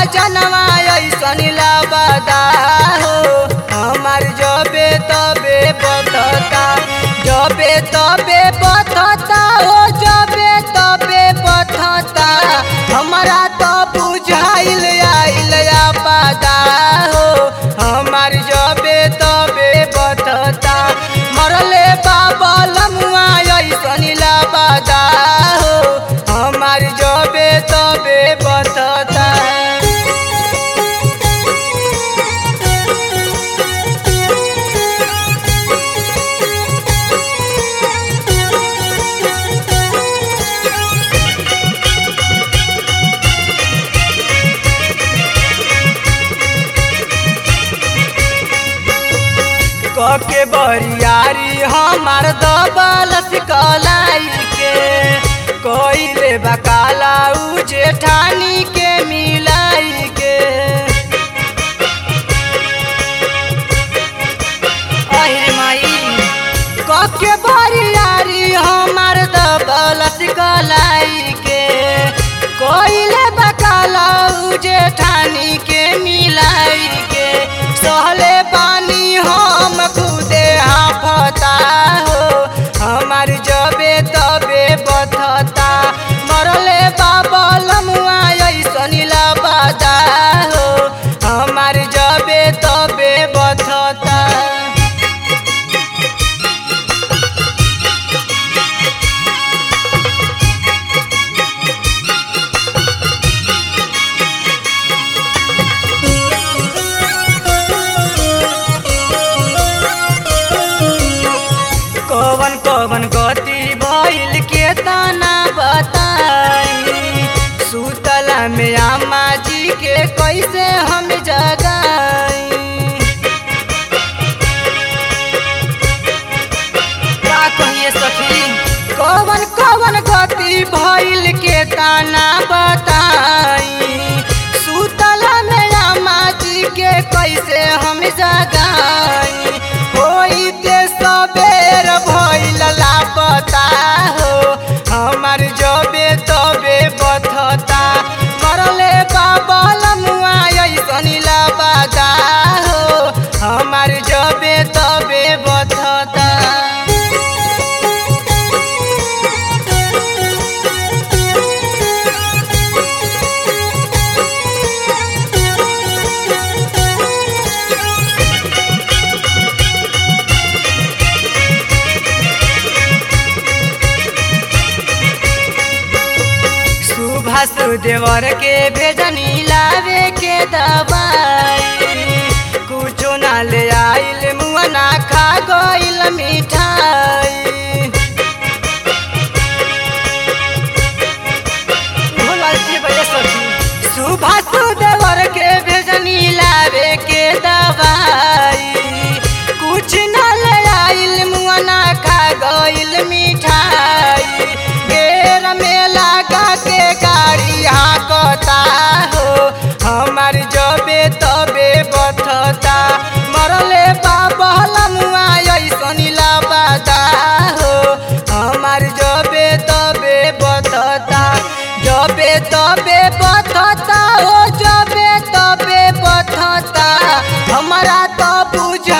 सजनवा ऐसन लबदा हो हमार जबे तबे बतता जबे तबे बतता हो जबे तबे बतता हमारा तो बुझाइल आइल आपदा हो हमार जबे तबे बतता मरले बाबा लमुआ ऐसन लबदा हो हमार जबे तबे बतता कके बरियारी हमार दबल सिकलाई के कोइले बकाला उ जेठानी के मिलाई के अहिर माई कके बरियारी हमार दबल सिकलाई के कोइले बकाला उ जेठानी के मिलाई के सहले पानी हम खुदे हाफता हो हमार जबे तबे बथता मरले बाबा लमुआ ऐसन लबदा हो हमार जबे तबे बथता कवन कवन गति भइल के तना बताई सुतला में अम्मा जी के कैसे हम जगाई का कहिए सखी कवन कवन गति भइल के तना बताई सुतला में अम्मा जी के कैसे हम जगाई होई ते सबेर भइल लापता हो हमार जबे तबे बथता मरले बाबा लमुआ ऐसन लबदा हो हमार जबे तबे बथता सुभाष देवर के भेजनी लावे के दवाई कुछो ना ले आइल मुआ ना खा गइल मिठाई भोलाल जी भैया सखी सुभाष देवर के भेजनी लावे के दवाई कुछ ना ले आइल मुआ ना खा गइल मिठाई घेर में लगा के गाड़ी हाकता हो हमार जबे तबे बथता मरले बाबा लमुआ ऐसन लबदा हो हमार जबे तबे बथता जबे तबे बथता हो जबे तबे बथता हमारा तो बुझ